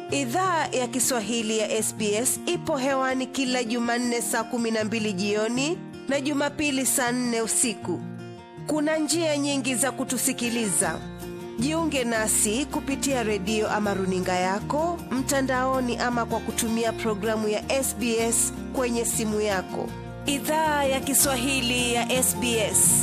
Idhaa ya Kiswahili ya SBS ipo hewani kila Jumanne saa kumi na mbili jioni na Jumapili saa nne usiku. Kuna njia nyingi za kutusikiliza. Jiunge nasi kupitia redio ama runinga yako mtandaoni, ama kwa kutumia programu ya SBS kwenye simu yako. Idhaa ya Kiswahili ya SBS.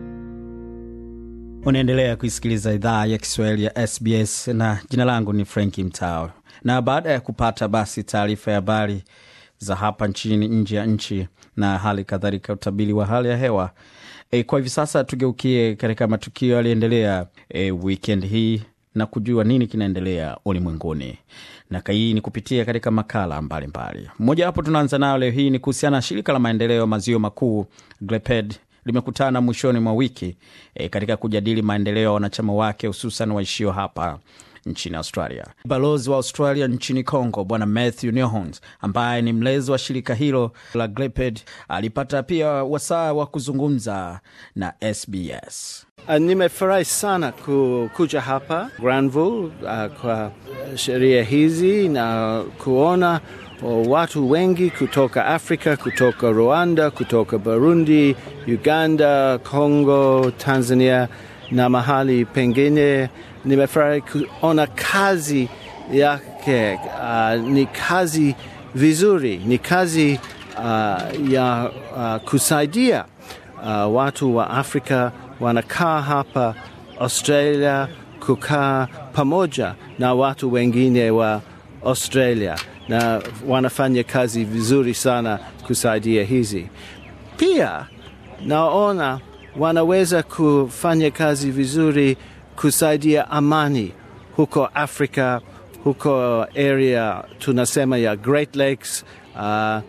Unaendelea kuisikiliza idhaa ya Kiswahili ya SBS na jina langu ni Franki Mtao. Na baada ya kupata basi taarifa ya habari za hapa nchini, nje ya nchi na hali kadhalika utabiri wa hali ya hewa e, kwa hivi sasa tugeukie katika matukio yaliyoendelea e, weekend hii na kujua nini kinaendelea ulimwenguni na hii ni kupitia katika makala mbalimbali. Mmoja wapo tunaanza nayo leo hii ni kuhusiana na shirika la maendeleo maziwa makuu GLEPED limekutana mwishoni mwa wiki e, katika kujadili maendeleo ya wanachama wake hususan waishio hapa nchini Australia. Balozi wa Australia nchini Congo Bwana Matthew Newhons, ambaye ni mlezi wa shirika hilo la GLEPED, alipata pia wasaa wa kuzungumza na SBS. Uh, nimefurahi sana ku, kuja hapa Granville uh, kwa sheria hizi na kuona uh, watu wengi kutoka Afrika, kutoka Rwanda, kutoka Burundi, Uganda, Congo, Tanzania na mahali pengine. Nimefurahi kuona kazi yake. Uh, ni kazi vizuri, ni kazi uh, ya uh, kusaidia uh, watu wa Afrika wanakaa hapa Australia kukaa pamoja na watu wengine wa Australia na wanafanya kazi vizuri sana kusaidia hizi. Pia naona wanaweza kufanya kazi vizuri kusaidia amani huko Afrika, huko area tunasema ya Great Lakes. Uh,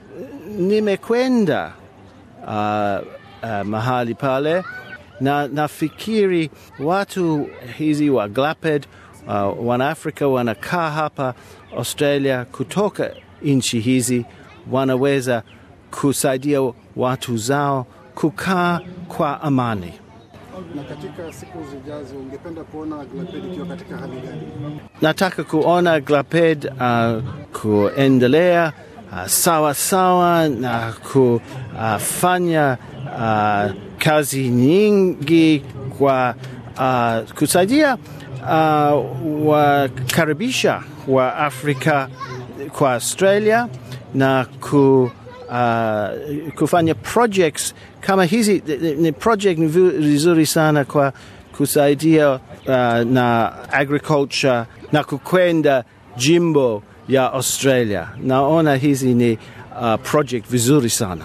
nimekwenda uh, uh, mahali pale na nafikiri watu hizi wa GLAPED uh, wanaafrika wanakaa hapa Australia kutoka nchi hizi wanaweza kusaidia watu zao kukaa kwa amani. Na katika siku zijazo ungependa kuona GLAPED ikiwa katika hali gani? Nataka kuona GLAPED uh, kuendelea uh, sawa sawa na kufanya uh, kazi nyingi kwa uh, kusaidia uh, wakaribisha wa Afrika kwa Australia na ku, uh, kufanya projects kama hizi. Ni project vizuri sana kwa kusaidia uh, na agriculture na kukwenda jimbo ya Australia. Naona hizi ni uh, project vizuri sana.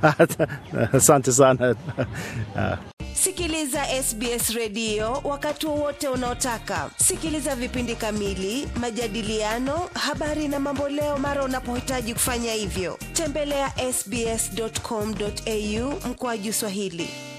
Asante sana. Sikiliza SBS redio wakati wowote unaotaka. Sikiliza vipindi kamili, majadiliano, habari na mamboleo mara unapohitaji kufanya hivyo. Tembelea ya sbs.com.au mkoaju Swahili.